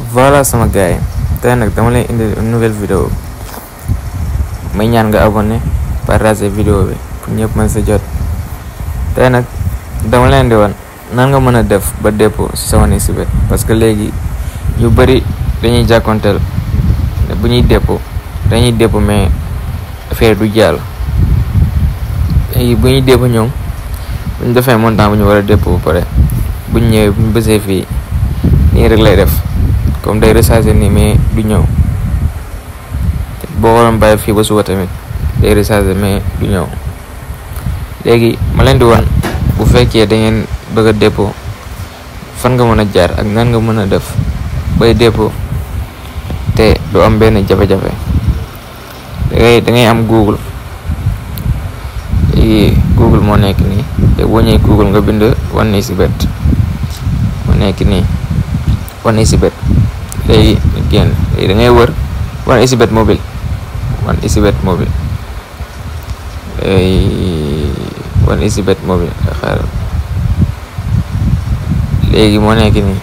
voilà sama gars yi tey nag dama lay indi une nouvelle vidéo may ñaan nga abonné partager vidéo bi pour ñëpp mën sa jot tey nag dama leen di wan nan nga mën a def ba dépôt si sa OneXBet parce que léegi ñu bëri dañuy jàkkonteel bu ñuy dépôt dañuy dépôt mais affaire du jàll léegi bu ñuy dépôt ñoom bu ñu defee montant bu ñu war a dépôt ba pare bu ñu ñëwee bu ñu bësee fii nii rek lay def comme day recharger nii mais du ñëw boo waroon bàyyi fii ba suba tamit day recharger mais du ñëw léegi ma leen di wan bu fekkee da ngeen bëgg a dépôt fan nga mën a jaar ak nan nga mën a def bay dépôt te du am benn jafe-jafe dangay da ngay am Google léegi Google moo nekk nii te boo ñëwee Google nga bind OneXBet moo nekk nii OneXBet léegi génn léegi da ngay wër OneXBet mobile OneXBet mobile léegi OneXBet mobile xaaral léegi moo nekk nii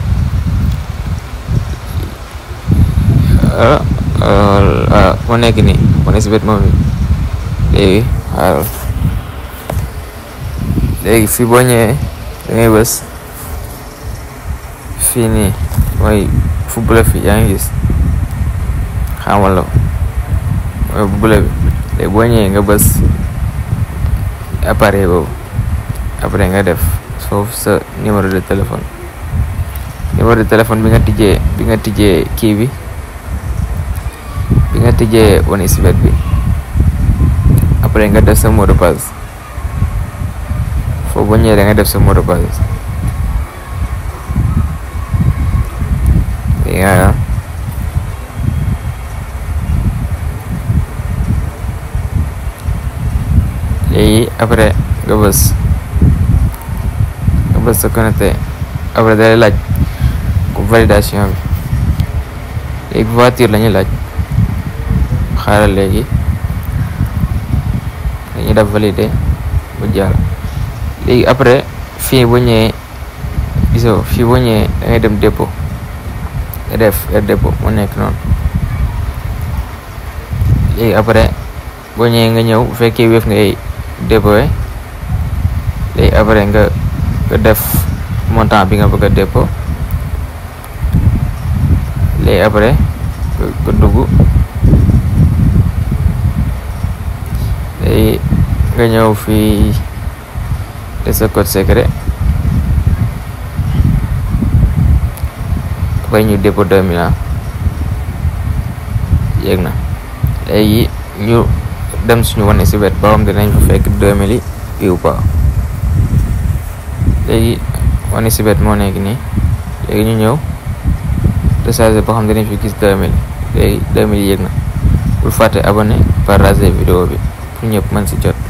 ah moo nekk nii OneXBet mobile léegi xaaral léegi fii boo ñëwee da ngay bës fii nii mooy fu bula fi yaa ngi gis xamal la mooy bu bula bi léegi boo ñëwee nga bës appareil boobu après nga def foofu sa numéro de téléphone numéro de téléphone bi nga tijjee bi nga tijjee kii bi bi nga tijjee OneXBet bi après nga def sa mot de passe foofu boo ñëwee da nga def sa mot de passe yaa léegi après nga bës nga bës sa connecté après dalay laaj ko validation bi léegi voiture la ñuy laaj xaaral léegi dañuy def valider bu jàll léegi après fii boo ñëwee gisoo fii boo ñëwee da ngay dem dépôt nga def er dépôt mu nekk noonu léegi après boo ñëwee nga ñëw bu fekkee wéef ngay dépôt léegi après nga nga def montant bi nga bëgg a dépôt léegi après nga dugg léegi nga ñëw fii de sa code secret après ñu dépôt deux mille yéeg na léegi ñu dem suñu OneXBet ba xam dinañ fa fekk deux mille yi ou pas léegi OneXBet moo nekk nii léegi ñu ñëw recharger ba xam dinañ fi gis deux mille léegi deux mille yéeg na bul fàtte abonné partager vidéo bi pour ñëpp mën si jot